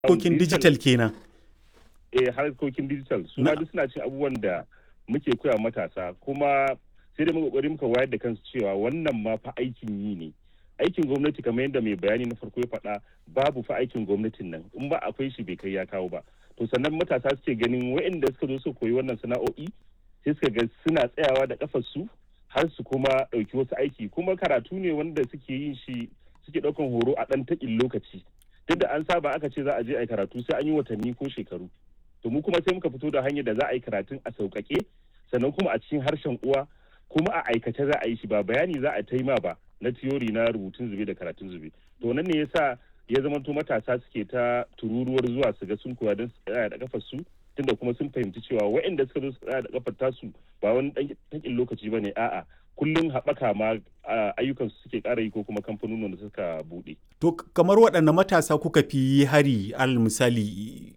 harkokin digital kenan eh harkokin digital su ma duk suna cin abubuwan da muke koya matasa kuma sai da muka kokari muka wayar da kansu cewa wannan ma fa aikin yi ne aikin gwamnati kamar yadda mai bayani na farko ya faɗa babu fa aikin gwamnatin nan in ba akwai shi bai kai ya kawo ba to sannan matasa suke ganin waɗanda suka zo su koyi wannan sana'o'i sai suka ga suna tsayawa da kafar su har su kuma ɗauki wasu aiki kuma karatu ne wanda suke yin shi suke ɗaukan horo a ɗan taƙin lokaci duk da an saba aka ce za a je a yi karatu sai an yi watanni ko shekaru to mu kuma sai muka fito da hanyar da za a yi karatun a sauƙaƙe sannan kuma a cikin harshen uwa kuma a aikace za a yi shi ba bayani za a taima ba na tiyori na rubutun zube da karatun zube to nan ne yasa ya zama to matasa suke ta tururuwar zuwa su ga sun koya don su tsaya da kafar su tunda kuma sun fahimci cewa waɗanda suka zo su tsaya da kafar tasu ba wani ɗan lokaci ba ne a'a kullum haɓaka ma ayyukan su suke ƙara yi ko kuma kamfanonin da suka buɗe. To kamar waɗanne matasa kuka fi hari al misali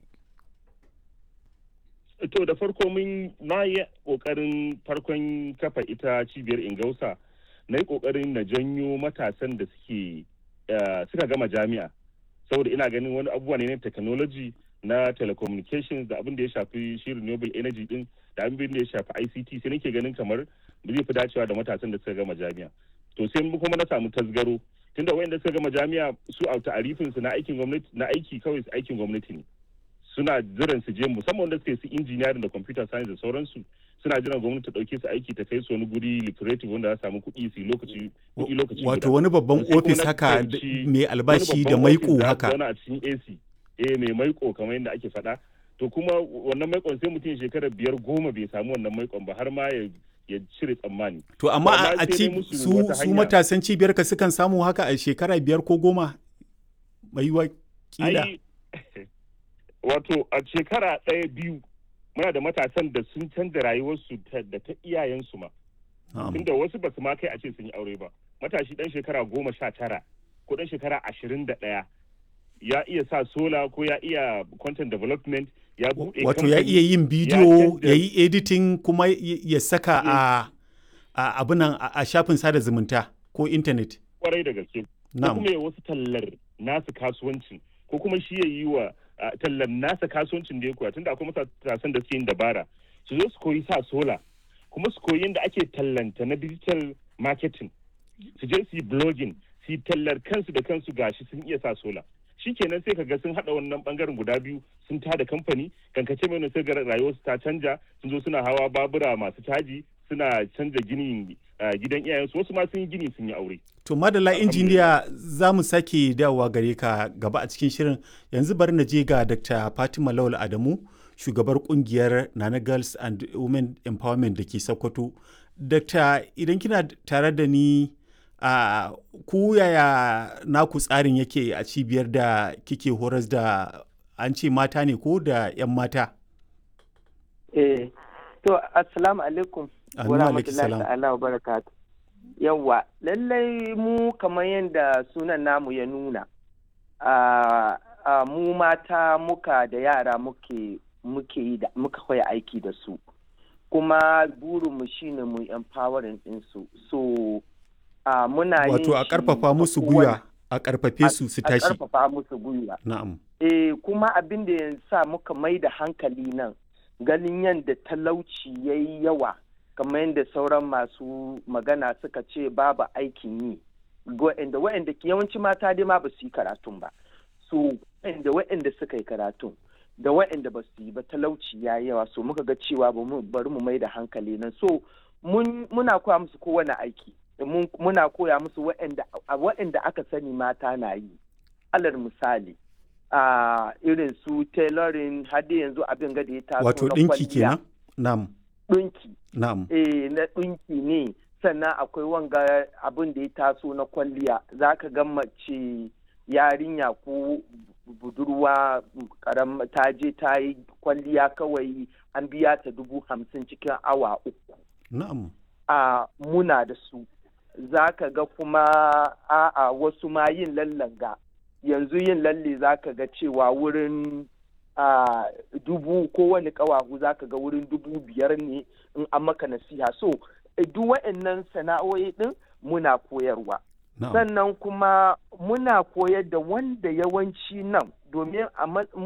To da farko mun na yi ƙoƙarin farkon kafa ita cibiyar ingausa na yi ƙoƙarin na janyo matasan da suke suka gama jami'a saboda ina ganin wani abubuwa ne na technology na telecommunications da abin da ya shafi shi renewable energy din da abin da ya shafi ICT sai nake ganin kamar zai fi dacewa da matasan da suka gama jami'a to sai kuma na samu tasgaro tunda wayanda suka gama jami'a su a ta'arifin su na aikin gwamnati na aiki kawai su aikin gwamnati ne suna jiran su je musamman wanda suke su engineering da computer science da sauransu suna jiran gwamnati ta dauke su aiki ta kai su wani guri lucrative wanda za samu kuɗi su lokaci kuɗi lokaci wato wani babban office haka mai albashi da maiko haka wani a cikin AC eh mai maiko kamar yadda ake faɗa to kuma wannan maikon sai mutum shekara biyar goma bai samu wannan maikon ba har ma ya ya cire tsammani. To amma a ci su, su matasan cibiyar ka sukan samu haka a shekara biyar ko goma mai kila. Wato a shekara ɗaya biyu muna da matasan da sun canza rayuwarsu da ta iyayensu ma. Tunda wasu ba su ma kai a ce sun yi aure ba. Matashi ɗan shekara goma sha tara ko ɗan shekara ashirin da ɗaya ya iya sa sola ko ya iya content development ya buɗe wato ya iya yin bidiyo ya yi editing kuma ya saka a abinan a shafin sada zumunta ko intanet kwarai da gaske ko kuma ya wasu tallar nasu kasuwancin ko kuma shi ya yi wa tallar nasa kasuwancin da ya koya tunda akwai matasan da suke yin dabara su zo su koyi sa sola kuma su koyi yadda ake tallanta na digital marketing su je su yi blogging su yi tallar kansu da kansu gashi sun iya sa sola shikenan sai kaga sun hada wannan bangaren guda biyu sun tada kamfani kankace mai sai ga rayuwarsu ta canja sun zo suna hawa babura masu caji suna canja ginin gidan iyayensu wasu ma sun yi gini sun yi aure to madala injiniya za mu sake dawowa gare ka gaba a cikin shirin yanzu bari na je ga dr fatima lawal adamu shugabar kungiyar nana girls and women empowerment da ke sokoto dr idan kina tare da ni a uh, ku yaya naku tsarin yake a cibiyar da kike horas da an ce mata ne ko da 'yan mata? Eh, to assalamu alaikum wa rahmatullahi ta'ala wa barakatu. Yawwa, lallai mu kamar yadda sunan namu ya nuna, a uh, uh, mu mata muka da yara muke muke yi da muka koya aiki da su. Kuma burinmu shine mu empowering ɗinsu. So, Uh, muna wato a karfafa musu gwiwa a karfafe su su tashi a karfafa musu gwiwa na'am eh kuma abin da ya sa muka mai da hankali nan ganin yadda talauci ya yi yawa kamar yadda sauran masu magana suka ce babu aikin yi wa'anda wa'anda yawanci mata dai ma ba su yi karatun ba so wa'anda wa'anda suka yi karatun da wa'anda ba su yi ba talauci ya yawa so muka ga cewa bari mu mai da hankali nan so muna koya musu kowane aiki muna koya musu waɗanda aka sani mata na yi alal misali a irin su tailoring hadi yanzu abin gada ya taso wato ɗinki kenan na'am ɗinki na'am eh na ɗinki ne sannan akwai wanga abin da ya taso na kwalliya za ka ga mace yarinya ko budurwa karam ta je ta yi kwalliya kawai an biya ta dubu hamsin cikin awa uku na'am a muna da su za ka ga kuma a'a wasu ma yin lallanga yanzu yin lalle za ka ga cewa wurin a dubu kowane kawahu za ka ga wurin dubu biyar ne in an maka nasiha so duk wa'annan sana'o'i din muna koyarwa sannan kuma muna koyar da wanda yawanci nan domin a